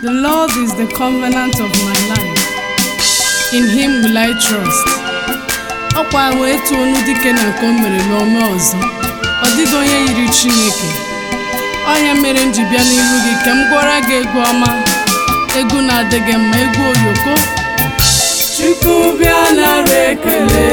The Lord is the covenant of my life. In him will I trust. Ọkwa wee tụọ onu dike na nke o mere n'ome ọzọ. Ọ dịghị onye yiri Chineke. Ọnya mere m ji bịa n'iru gị ka m gwara gị egwu ọma. Egwu na-adịghị mma, egwu oyoko. Chukwu bịa nara ekele.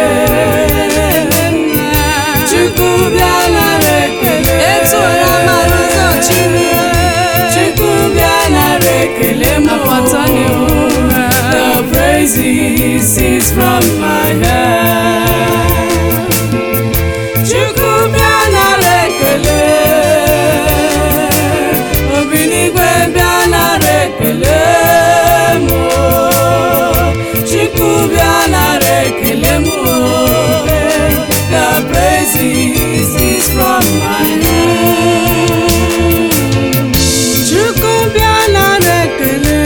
Chukwu bịa nara ekele. Etụla mara ụzọ Chineke. Chukwu bịa nara ekele m. Apata n'ihu. The praises is from my heart. Chukwu bịa nara ekele. Obi n'igwe bịa nara ekele m. Chukwu bịa nara ekele m. The praises is from my heart. Chukwu bịa nara ekele.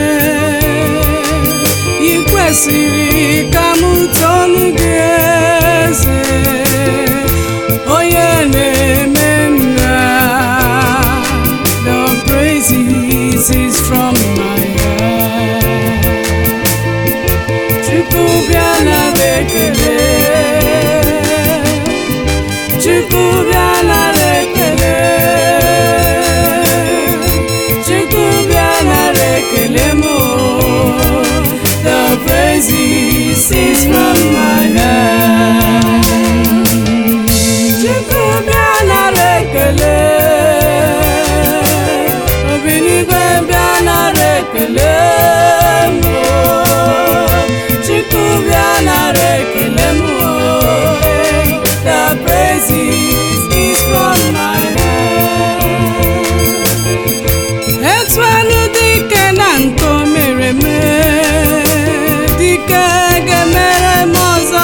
Ị kwesịrị ka m tonu gị eze. Onye na-eme nna. The praises is from my heart. Chukwu bịa nara ekele. Chukwu bịa nara ekele. Chukwu bịa nara ekele m. The praises is from my heart. Chukwu bịa nara ekele. Obi n'igwe bịa nara ekele m. Chukwu bịa nara ekele m. The praises is from my heart. Etu elu dike na nke o mere me dike ga-emere m ọzọ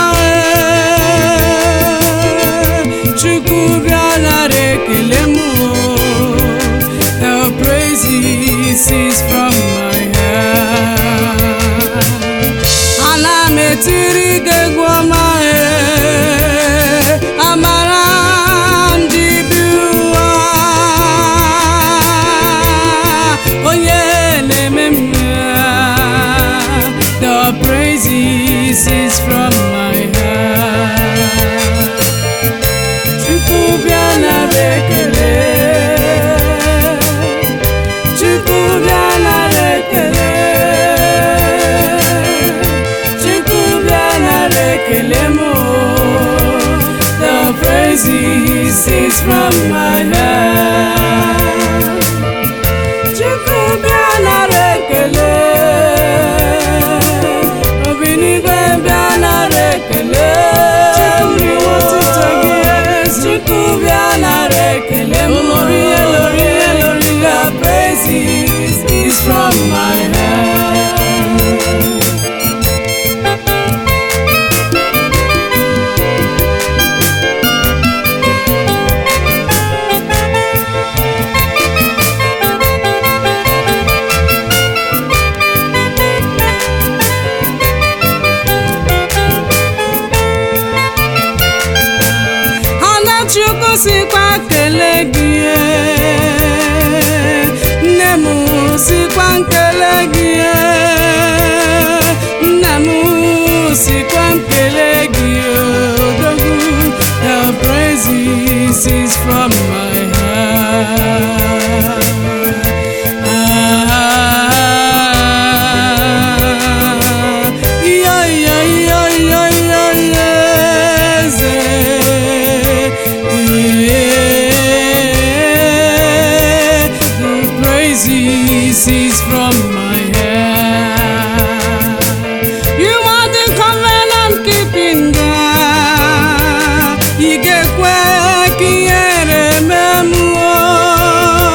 ee. Chukwu bịa nara ekele m The praises is from my heart ana m etiri gị egwu ọma ee, amara m ji bi ụwa onye na-eme m ya. the praises is from my heart Chukwu bịa nara ekele Chukwu bịa nara ekele Chukwu bịa nara ekele m The praises is from my heart Chukwu bịa nara ekele Obi n'igwe bịa nara ekele Chukwu bịa nara ekele m The praises is from my heart Anachukwu sikwa kele gị ee. nne m sikwa nkele gị ee. nna m sikwa nkele gị ee. odogwu the praises is from my heart ah, iyo iyo iyo iyo iyo iyo eze The praises is from my heart. You are the covenant keeping God. Ị ga-ekwe ka ihere mee mmụọ.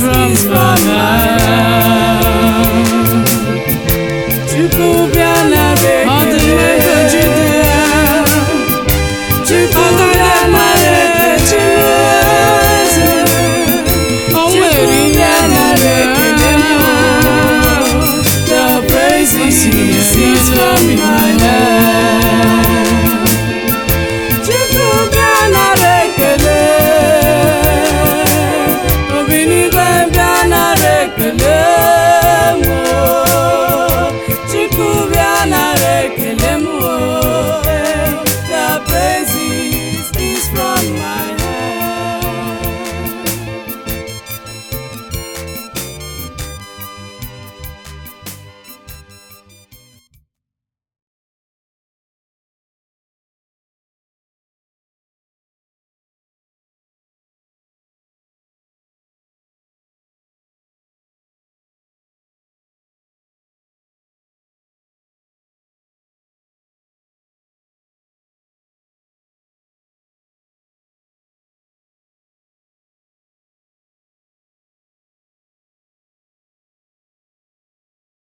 from your life.